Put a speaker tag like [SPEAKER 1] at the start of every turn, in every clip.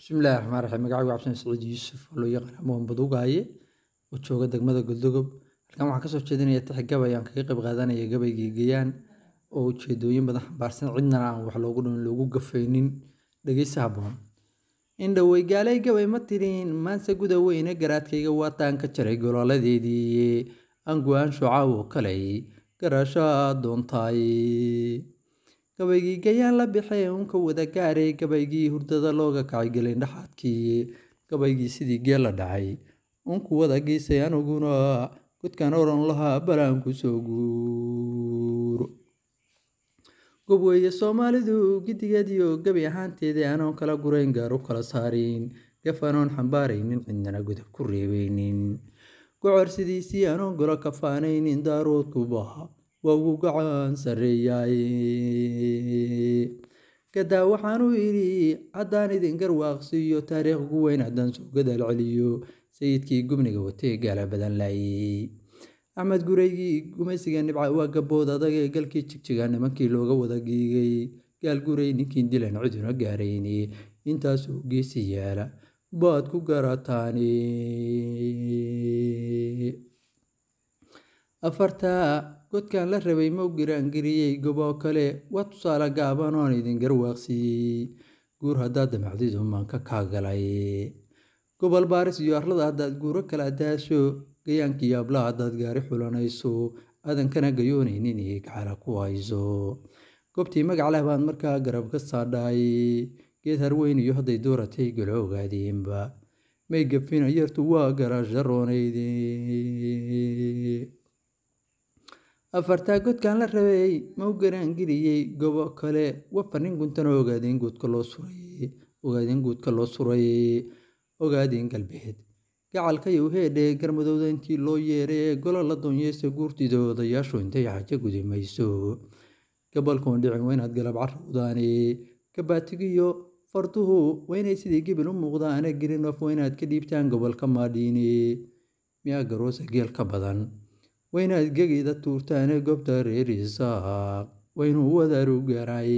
[SPEAKER 1] bismillahi raxmaan raxiim magacaygu cabsan saciid yuusuf oo loo yaqaan amoon badugaaye oo jooga degmada goldogob halkan waxaan kasoo jeedinaya tixi gabay aan kaga qayb qaadanaya gabaygii gayaan oo ujeedooyin badan xambaarsan cidnana aan wax loogu dhimin loogu gafaynin dhegeysi habboon indhowey gaalay gabay ma tirin maanse guda weyne garaadkayga waataan ka jaray golooladeedii aan go-aan shucaaw oo kaley garashaa doontaay gabaygii gayaan la bixee unka wada gaaray gabaygii hurdada looga kacay gelin dhaxaadkii gabaygii sidii geel la dhacay unku wada geysay aniguna godkaan oran lahaa balaan ku soo guuro gob weeye soomaalidu gidigeediyo gabi ahaanteedii anoon kala gurayn gaar u kala saarin gaf anoon xambaaraynin cidnana godab ku reebeynin gocor sidiisii anoon golo kafaanaynin daaroodku baha waa ugu gacan sarreeyaay gadaa waxaanu idhi haddaan idin garwaaqsiiyo taariikh ugu weyn haddaan soo gadaal celiyo sayidkii gubniga watee gaala badan laayey axmed gureygii gumaysiga nibca waa gabood adag ee galkii jigjiga nimankii looga wada giigay gaal gurey ninkiin dilan ciduna gaarayni intaasoo geesi yaala baad ku garataani afartaa godkan la rabay mau giraangeliyey goboo kale waa tusaale gaaban oon idin garwaaqsiiyey guur haddaad damacdidu maanka kaa galay gobol baaris iyo arlada haddaad guuro kala daasho gayaankii ablaha haddaad gaari xulanayso aadankana gayoonaynin iyo gacala ku hayso goobtii magac leh baad markaa garab ka saadhaay geed harweyn iyo hadday dooratay galo ogaadeenba may gafina yartu waa garasharoonayd afartaa godkan la rabay mau garaangeliyey gobo kale wafanin guntana ogaadeen guudka loo suray ogaadeen guudka loo suray ogaadeen galbeed gacalkayow heedhe garmadowda intii loo yeeray ee golo la doonyeysa guurtida odayaashu intay xajo gudi mayso gabalkoon dhicin waa inaad galab carowdaane gabaatigiyo farduhu waa inay sidii gebil u muuqdaane gelinof waa inaad ka dhiibtaan gobolka maadhiine miyaa garoosa geel ka badan waa inaad gegida tuurtaane goobta reer isaaq waa inuu wadaaru gaaraay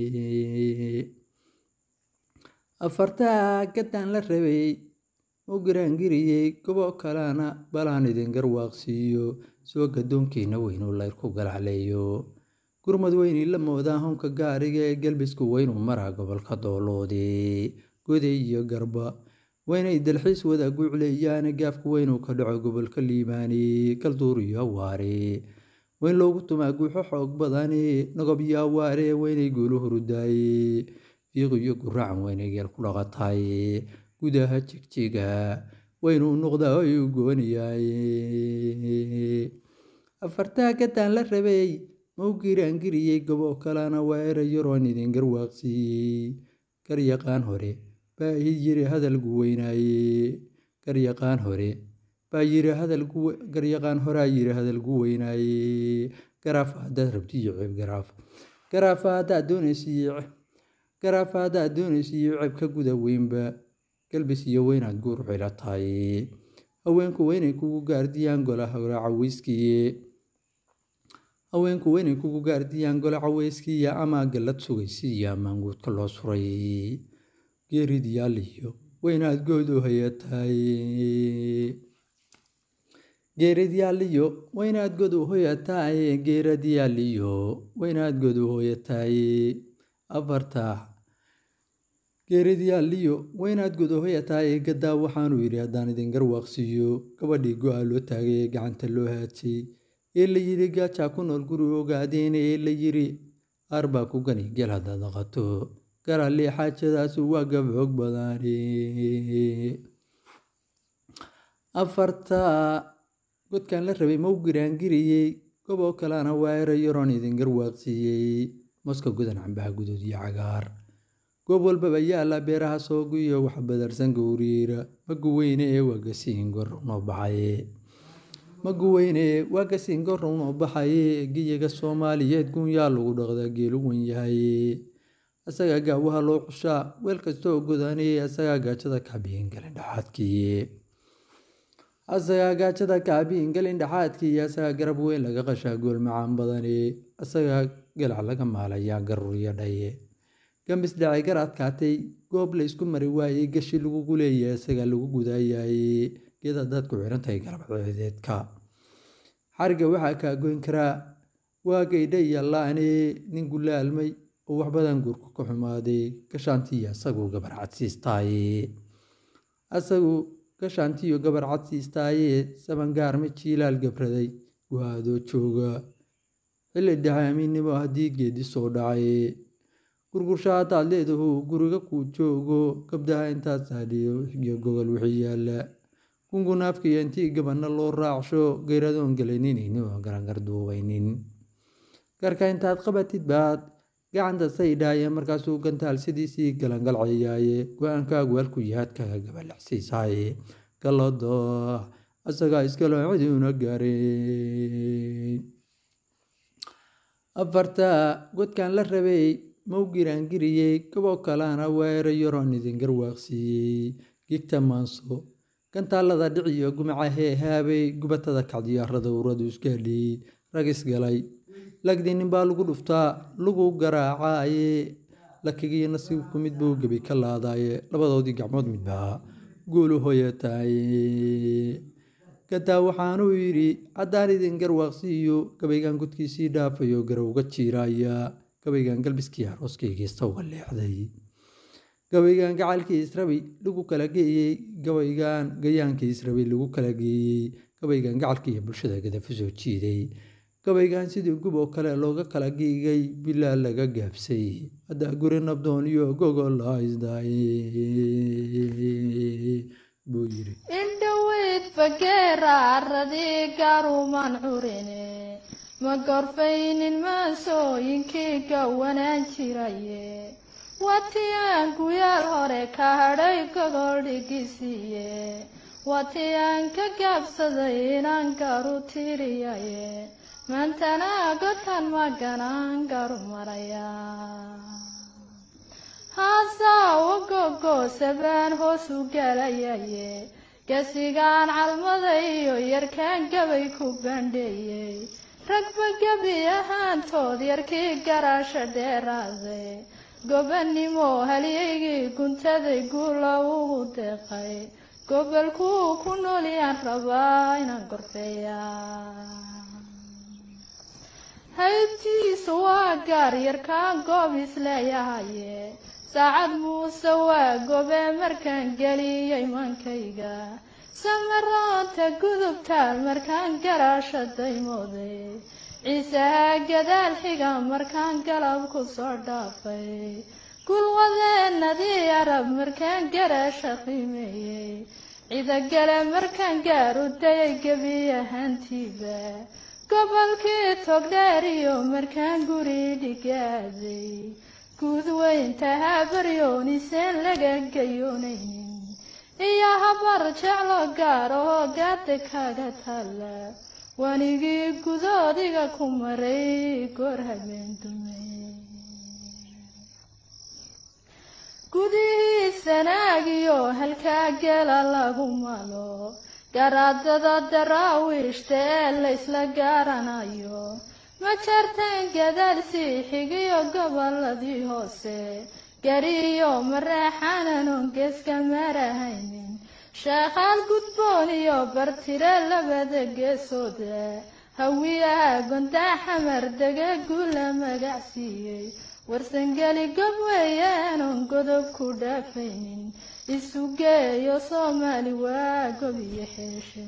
[SPEAKER 1] afartaa gaddaan la rabay u garaangiriyey gobo kalena balaan idin garwaaqsiiyo soo gadoonkiina weynuu layrku galacleeyo gurmad weynii la moodaa honka gaariga ee galbisku weynuu maraa gobolka dooloodii goday iyo garba waynay dalxiis wada guucleeyaane gaafku weynuu ka dhaco gobolka liibaani kalduur iyo awaare weyn loogu tumaa guuxo xoog badani nagob iyo awaare weynay guulu hurudaaye fiiq iyo guraacan weynay geel ku dhaqataay gudaha jigjiga weynuu noqdaa ayuu gooniyaay afartaa gaddaan la rabay mau giraangiriyey goboo kalena waa era yaroon idin garwaaqsiiyey garyaqaan hore baa ii yiri hadalgu weynaaye garyaqaan hore baa yiri hadalgu garyaqaan horaa yiri hadalgu weynaaye garaafa haddaad rabtiyo ceeb garaaf garaafa haddaad doonaysiyo garaafa haddaad doonaysiyo ceeb ka guda weynba galbis iyo weynaad guur xila tahay haweenku weynay kugu gaardiyaan gola hore caweyskiiye haweenku weynay kugu gaardiyaan gola caweyskiiya ama gallad sugaysiiyo amaanguudka loo suray geeridiyaaliyo weynaad good u hayataay geeridyaaliyo weynaad god u hoyataay geeradyaaliyo weynaad god u hoyataay afarta geeridyaaliyo weynaad god u hoyataay gadaa waxaanu yidhi haddaan idin garwaaqsiiyo gabadhii go-a loo taagay ee gacanta loo haajay ee la yidhi gaajaa ku nool guri ogaadeen ee la yidhi qaar baa ku gani geel haddaad dhaqato garalee xaajadaasu waa gabxoog badani afarta godkan la rabay mau giraangiriyey goboo kalena waa era yaroon idin garwaaqsiiyey moska gudan cambaha guduud iyo cagaar goob walbaba yaala beeraha soogiyo wax badarsan gowriira maguweyne ee waagasiin gorrow noo baxaye maguweyne waagasiin gorrow noo baxaye giyaga soomaaliyeed gunyaa lagu dhaqdaa geelu wen yahay asagaa gaawaha loo cushaa weel kastoo godanayey asagaa gaajada kaabiyin galin dhaxaadkii asagaa gaajada kaabiyin galin dhaxaadkii asagaa garab weyn laga qashaa gool macaan badani asagaa galac laga maalayaa garuriyo dhaye gambis dhacay gar adkaatay goob la isku mari waayey gashi lagugu leeyahay isagaa lagu gudaayayey geeda dad ku xiran tahay galabceedeedka xariga waxaa kaa goyn karaa waa gaydha iyo la-ane nin gulaalmay oo wax badan guurku ka xumaaday gashaantiiyo asaguu gabar cadsiistaaye asagu gashaantiiyo gabar cadsiistaaye sabangaarma jiilaal gabraday waadoo jooga xilli dhexe amiinnimo haddii geedi soo dhacay gurgursha haddaad leedahu guriga kuu joogo gabdaha intaad saadhiyo iyo gogol wixii yaalla gungunaafkiiyo intii gabanna loo raacsho geyradoon gelayninayno garangar duubaynin garka intaad qabatid baad gacanta saydhaaye markaasuu gantaal sidiisii galangalcayaaye go-aankaagu halku yahaad kaga gabalaxsiisaaye gallado asagaa iskalo ciduuna gaareen afarta godkan la rabay mau giraangiriyey gaboo kalana weera yaroon idin garwaaqsiiyey gigta maanso gantaalada dhiciyo gumaca heehaabay gubatada kacdiyaarada uradu isgaadhiyey rag isgalay lagdii ninbaa lagu dhuftaa lagu garaacaaye lakigiyo nasiibku mid buu gebi ka laadaaye labadoodii gacmood midbaa guulu hoyataaye gadaa waxaanuu yidhi haddaan idin garwaaqsiiyo gabaygan gudkiisii dhaafayo garowga jiiraaya gabaygan galbiskii arooskaygiista uga leexday gabaygan gacalkii israbi lagu kala geeyey gabaygan gayaankii israbi lagu kala geeyey gabaygan gacalkiiyo bulshada gadafu soo jiiday gabaygan sidii gub oo kale looga kala giigay bilaa laga gaabsay haddaa guri nabdoon iyo gogol haysday buu yidhi
[SPEAKER 2] indhoweyd fageera aradii gaarumaan curine ma gorfaynin maasooyinkii gawanaan jiraye watiyaan guyaal hore ka hadhay gogol dhigisiiye watiyaan ka gaabsaday inaan garu tiriyaye maantana gotan maganaan garu maraya haasawa gogoosabaan hoos u galayaye gasigaan calmada iyo yarkaan gabay ku bandheeyey ragba gebi ahaantood yarkii garaasha dheeraaday gobannimo halyaygii guntaday guula ugu deeqay gobolkuu ku noolyaan rabaa inaan gorfeeyaa haybtiisa waa gaar yarkaan goob isleeyahaye saacad muuse waa gobe markaan geliyey mankayga samaraanta gudubtaal markaan garaasha daymooday ciisaha gadaal xiga markaan galab ku soo dhaafay gulwadeenadii arab markaan garaasha qiimeeyey cidagale markaan gaaru dayay gebi ahaantiiba gobolkii togdheeriyo markaan guri dhigaaday guud weynta habaryoniseen laga gayoonaynin iyo habar jeclo gaar oo gaada kaga taalla wanigii gudoodiga ku maray goor habeen dumay gudihii sanaagiyo halkaa gela lagu malo garaadada daraawiishta ee laysla gaaranayo ma jarteen gadaal sii xigiyo goboladii hoose gariyo mareexananon geeska marahaynin sheekhaal gudboon iyo bartire labada geesooda hawiyaha gondaa xamar dega guula magacsiiyey warsangeli gob weeyaanon godob ku dhaafaynin isu geeyo soomaali waa gob iyo xeeshe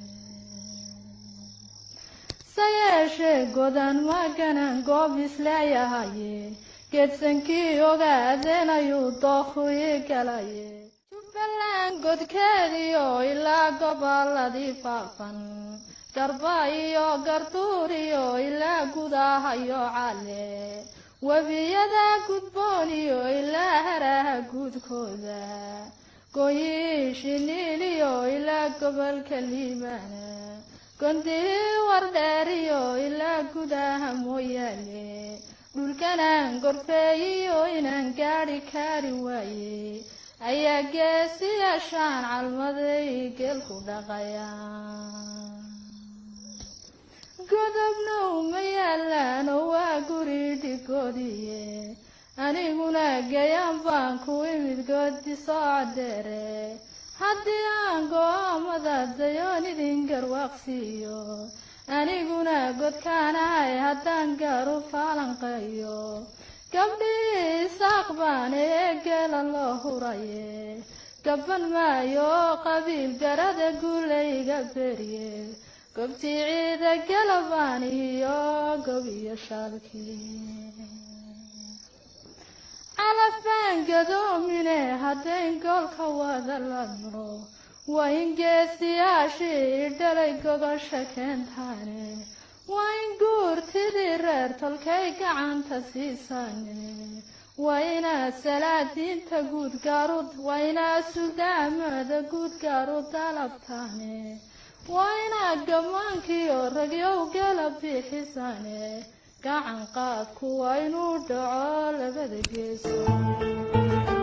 [SPEAKER 2] sayeeshee godan maganan goob isleeyahaye geedsankii ogaadeen ayuu dookhu ii galaye jubbaland godkeediyo ilaa goboladii faafan garba iyo garduur iyo ilaa gudahayo cale webiyada gudboon iyo ilaa haraha guudkooda gooyii shiniil iyo ilaa gobolka liibaana gondihii wardheeriyo ilaa gudaha mooyaale dhulkanaan gorfeeyiyo inaan gaadhi kaari waaye ayaa geesiyaashaan calmaday geelku dhaqaya godobna uma yaalaan oo waa guri dhigoodiye aniguna gayaan baan ku imid goodi soo cadeere haddii aan go-aamada dayoon idin garwaaqsiiyo aniguna godkaanahay haddaan gaaru faalanqeeyo gabdhii isaaq baan ee geela loo huraye gaban maayo qabiil garada guulayga beriye gobtii ciida galabaan iyo gob iyo shaalkii calaf baan gadoomine haddayn goolka wada ladno waa in geesiyaashii dhalay gogosha keentaane waa in guurtidii reer tolkay gacanta siisaane waa inaad salaadiinta guud gaaru waa inaad sudaamada guud gaaru dalabtaane waa inaad gammaankiiyo ragyow gala bixisaane gacan qaadku waa inuu dhaco labada geeso